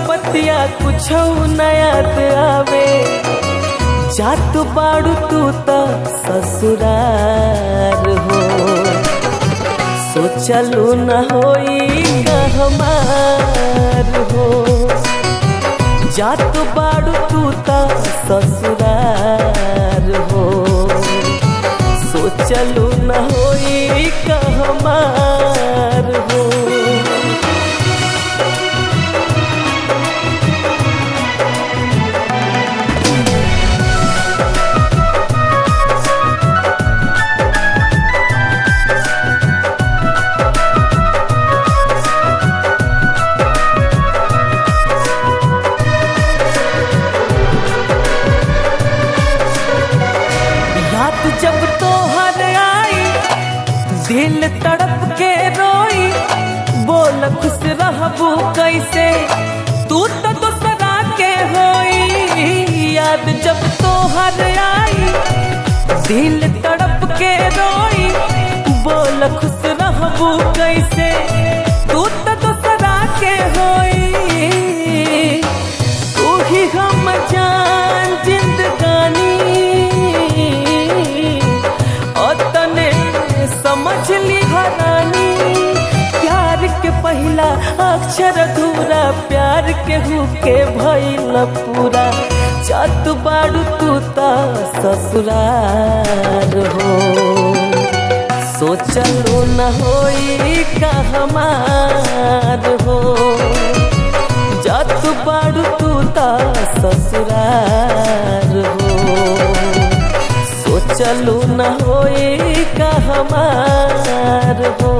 बतिया कुछ नयात आवे जात बाड़ू तू त ससुरार हो सोचलू न होई का हमार हो जात बाड़ू तू त ससुरार हो सोचलू न होई का हमार हो याद जब तोहर आई दिल तड़प के रोई बोल खुश रहबू कैसे तू तो दूसरा के होई याद जब तोहर आई दिल तड़प के रोई बोल खुश रहबू कैसे तू तो दूसरा के होई तू ही हम जान जिंदगानी और तने समझ ली हरानी प्यार के पहला अक्षर अधूरा प्यार के हु के भइल पूरा जात बाड़ू तू ता ससुरार हो सोचलो न होई का हमार हो जात बाड़ू तू ता ससुरार हो सोचलू न होई का हमार हो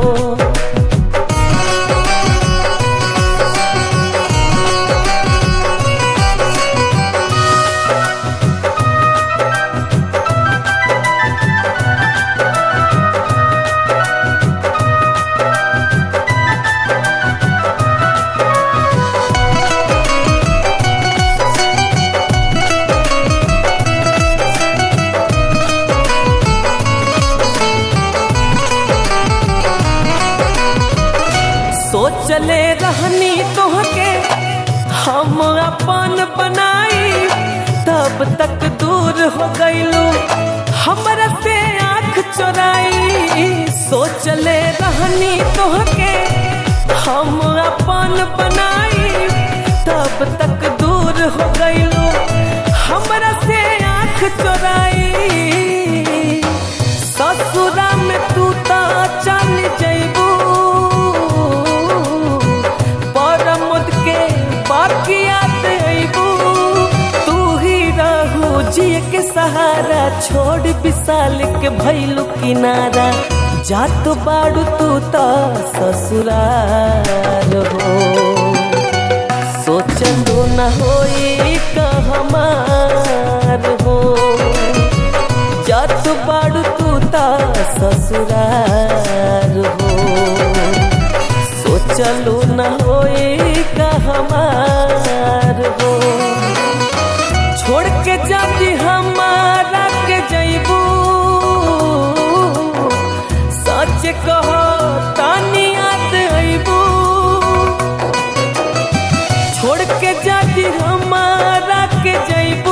सोचले रहनी तोहके हम अपन बनाई तब तक दूर हो गईलू हमरा से आँख चोराई सोचले रहनी तोहके हम अपन बनाई तब तक दूर हो गईलू हमरा से आँख चोराई ससुरा में तू ता चल जैबू परमुद के बाकी याद अबू तू ही रहू जिए के सहारा छोड़ विशाल के भैलू किनारा जात बाड़ू तू ता ससुरार हो सोचलू न होई का हमार हो जात बाड़ू तू ता ससुरार हो सोचलू न होई का हमार हो छोड़ के जाती हमारा के जैबू सच कहो तानी याद अबू छोड़ के जाती हमारा के जैबू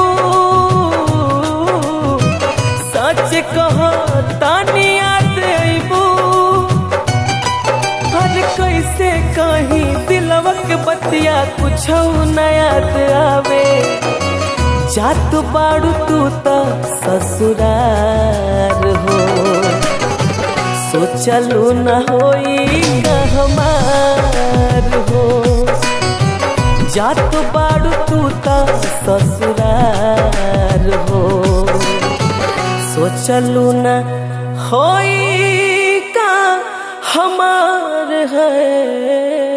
सच कहो तानी याद अबू हर कैसे कहीं दिलवक बतिया कुछ नयात आवे जात बाड़ू तू त ससुरार हो सोचलू न होई का हमार हो जात बाड़ू तू त ससुरार हो सोचलू न होई का हमार है